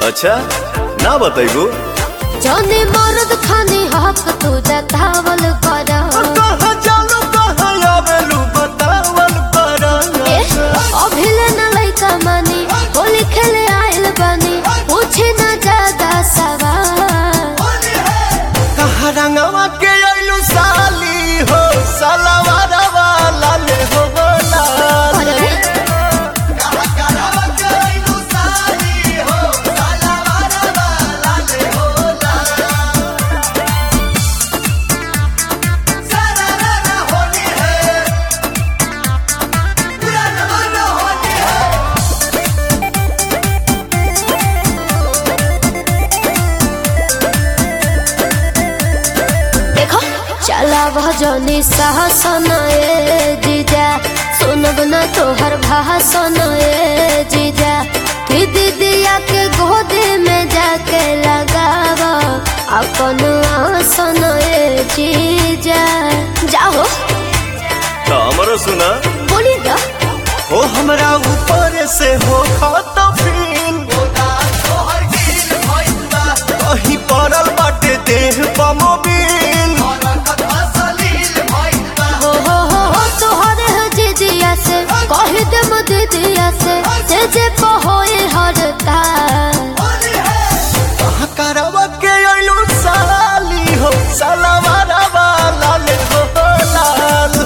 अच्छा ना बताइबू जौने मर्द खानी हक तू जतावल कर कहाँ जालू कहाँ आवेलू बतावल करा अभिले न लइका मानी होली खेले आइल बानी पूछे न ज्यादा सवाल कहाँ रंगवा के आइलू साली हो सलवार वाला ले हो लाल अरे देखो चला भजनी साहसन ए जीजा सुनब न तोहर भाषण ए जीजा कि दीदिया के गोदी में जाके लगाव अपन आसन ए जीजा जाओ तो हमरो सुना बोली ना हो हमरा ऊपर से हो खत फील कहीं पड़ल बाटे देह पमोबिल हो हो हो हो तोहर है जीजिया से कह दे दीदिया से जे जे पहोए हरता कहाँ करवा के आइलू साली हो सलवार वाला ले हो लाल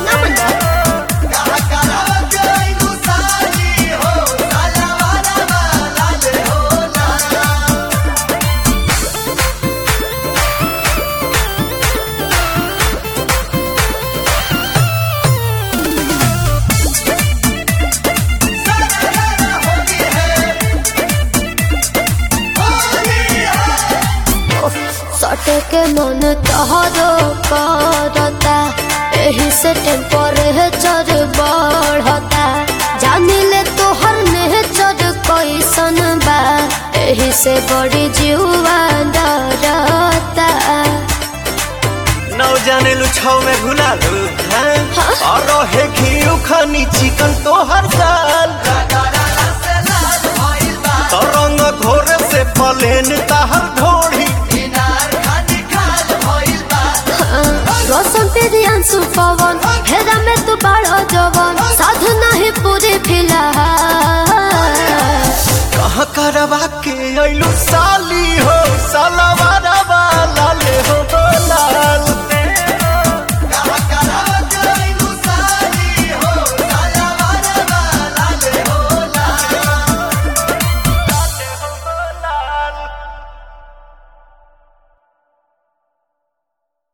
सटे के मन तहरो करता एही से टेम्परेचर बढ़ता जानी ले तोहर नेचर कैसन बा एही से बड़ी जीवा डरता नौ जाने लू छौ में घुला लू हैं और रहे घी खानी चिकन तो हर साल तो रंग घोर से पलेन ताहर ढोड़ी रोशन तेरी अंशु पवन हेरा में तू बड़ा जवन साध नहीं पूरी फिलहाल कहाँ करवा के आइलू साली हो साला